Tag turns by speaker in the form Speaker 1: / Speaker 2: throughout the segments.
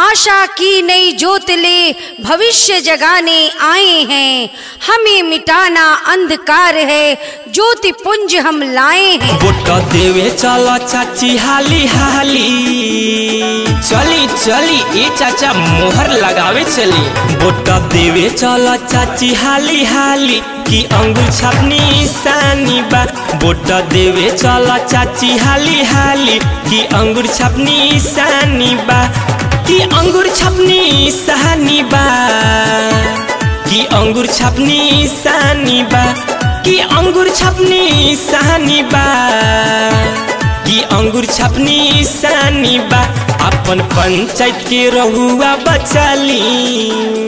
Speaker 1: आशा की नई जोत ले भविष्य जगाने आए हैं हमें मिटाना अंधकार है ज्योति पुंज हम लाए हैं
Speaker 2: बोट देवे चल चाची हाली हाली चली चली ए चाचा मोहर लगावे चली बोट देवे चल चाची हाली हाली की अंगूर छपनी सानी बा बोट देवे चल चाची हाली हाली की अंगूर छपनी सानी बा की अंगूर छपनी सहानी बा की अंगूर छपनी सानी बा की अंगूर छपनी सहानी बा की अंगूर छपनी सानी बा अपन पंचायत के रहुआ बचाली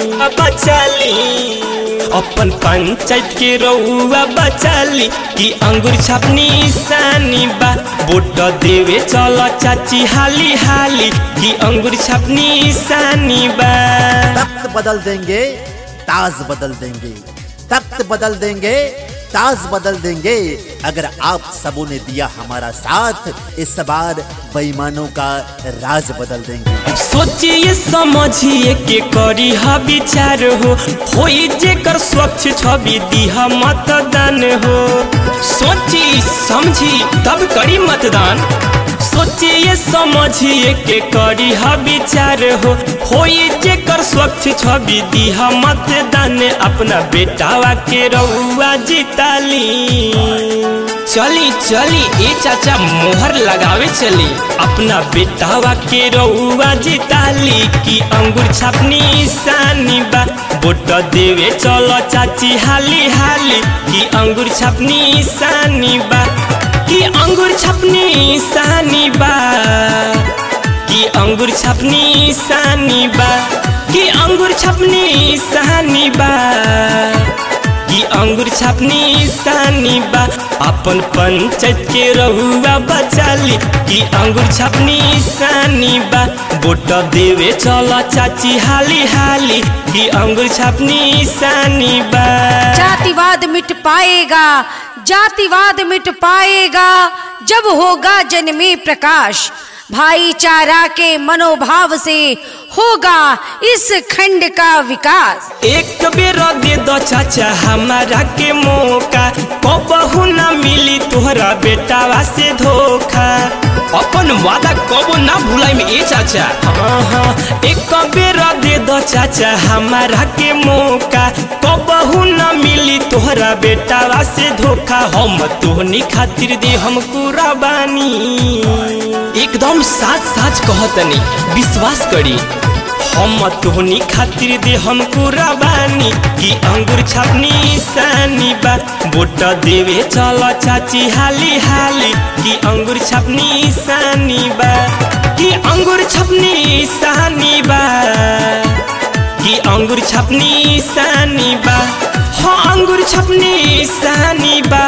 Speaker 2: बचाली अपन पंचायत के रहुआ बचाली की अंगूर छपनी सानी बा बोट देवे चल चाची हाली हाली की अंगूर छपनी सानी बा
Speaker 3: तख्त बदल देंगे ताज बदल देंगे तख्त बदल देंगे ताज बदल देंगे अगर आप सबों ने दिया हमारा साथ इस बार बेईमानों का राज बदल देंगे
Speaker 2: सोचिए समझिए के करी हा विचार हो होई जेकर स्वच्छ छवि दिहा मतदान हो सोची समझी तब करी मतदान सोचिए समझिए के करी हा विचार हो होई जेकर स्वच्छ छवि दिहा मतदान अपना बेटावा के रउआ जिताली चली चली ए चाचा मोहर लगावे चली अपना बेटावा के रउआ जिताली की अंगूर छापनी सानी बा बोट देवे चलो चाची हाली हाली की अंगूर छापनी सानी बा की अंगूर छपनी सानी बा की अंगूर छपनी सानी बा की अंगूर छपनी सानी बा की अंगूर छपनी सानी बा अपन पंचायत के रहुआ बचाली की अंगूर छपनी सानी बा बोट देवे चला चाची हाली हाली की अंगूर छपनी सानी बा
Speaker 1: जातिवाद मिट पाएगा जातिवाद मिट पाएगा जब होगा जन में प्रकाश भाईचारा के मनोभाव से होगा इस खंड का विकास
Speaker 2: एक बेर दे दो चाचा हमारा के मौका कबहू न मिली तोहरा बेटावा से धोखा अपन वादा कबो ना भुलाई में ए चाचा हाँ हाँ एक बेर दे दो चाचा हमारा के मौका कबहू न मिली तोहरा बेटावा से धोखा हम तोहनी खातिर दे हम कुराबानी एकदम साच साच कहतनी विश्वास करी हम तोहनी खातिर दे हम कुराबानी की अंगूर छपनी सानी बा बोट देवे चल चाची हाली हाली की अंगूर छपनी सानी बा की अंगूर छपनी सानी बा की अंगूर छपनी सानी बा हाँ अंगूर छपनी सानी बा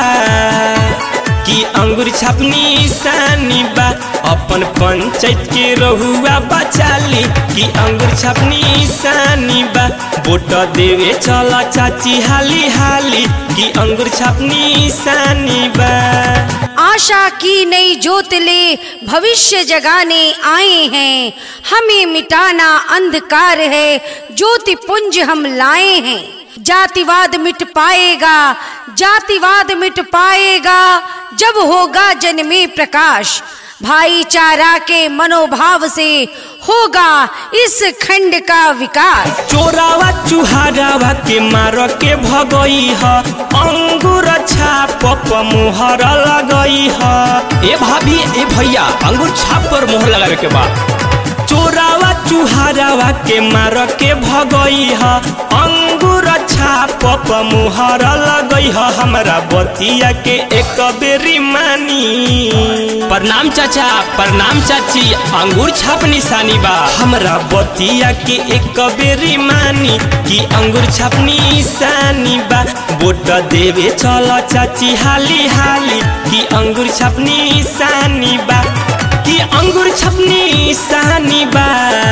Speaker 2: की अंगूर छपनी सानी बा अपन पंचायत के रहुआ बचाली की अंगूर छपनी सानी बा बोट देवे चला चाची हाली हाली की अंगूर छपनी सानी बा
Speaker 1: आशा की नई जोत ले भविष्य जगाने आए हैं हमें मिटाना अंधकार है ज्योति पुंज हम लाए हैं जातिवाद मिट पाएगा जातिवाद मिट पाएगा जब होगा जन में प्रकाश भाईचारा के मनोभाव से होगा इस खंड का विकास
Speaker 2: चोरावा चुहारावा के मार के भगई ह अंगूर छाप पर मोहर लगई ह ए भाभी ए भैया अंगूर छाप पर मोहर लगावे के बा चोरावा चुहारावा के मार के भगई ह अंगूर छाप पर मोहर लगई ह हमरा बतिया के एक बेरी मानी प्रणाम चाचा प्रणाम चाची अंगूर छाप निशानी बा हमरा बतिया के एक बेरी मानी की अंगूर छाप निशानी बा बोट देवे चल चाची हाली हाली की अंगूर छाप निशानी बा की अंगूर छपनी सानी बा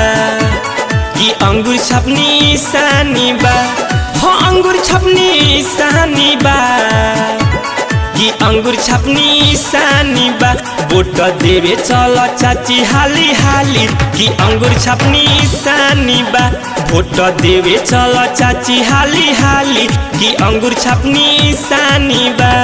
Speaker 2: की अंगूर छपनी सानी बा हो अंगूर छपनी सानी बा की कि अंगूर छपनी सानी बा वोट देवे चल चाची हाली हाली कि अंगूर छपनी सानी बा वोट देवे चल चाची हाली हाली कि अंगूर छपनी सानी बा